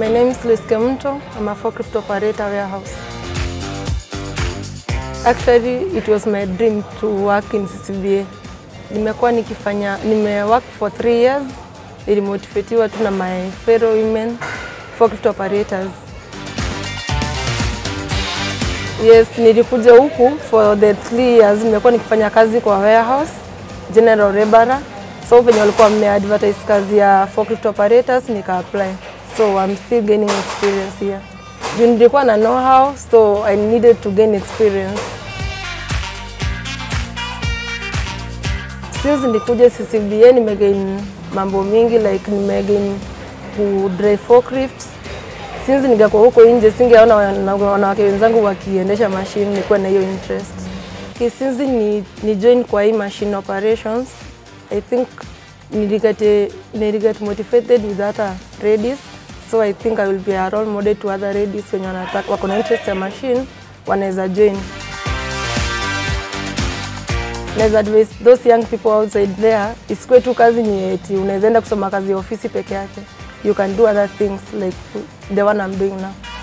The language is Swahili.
My name is Luis Kemunto. I'm a forklift operator warehouse. Actually, it was my dream to work in CCBA. Nimekuwa nikifanya, nimework for three years. Nilimotivatiwa tu na my fellow women forklift operators. Yes, nilikuja huku for the three years. Nimekuwa nikifanya kazi kwa warehouse, general laborer. So venye walikuwa wameadvertise kazi ya forklift operators nika apply. So I'm still gaining experience here. Juu nilikuwa na know how, so I needed to gain experience. Since nilikuja CCBA nimegain mambo mingi like nimegain ku drive forklift. Since ningekuwa huko nje singeona wana- wanawake wenzangu wakiendesha machine, nilikuwa na hiyo interest. Okay, since ni, ni join kwa hii machine operations, I think niliget, niliget motivated with other ladies so I think I will be a role model to other ladies wenye wanataka wako na interest ya machine wanaweza join. Naweza advise those young people outside there, isikuwe tu kazi ni eti unaweza enda kusoma kazi ya ofisi peke yake. You can do other things like the one I'm doing now.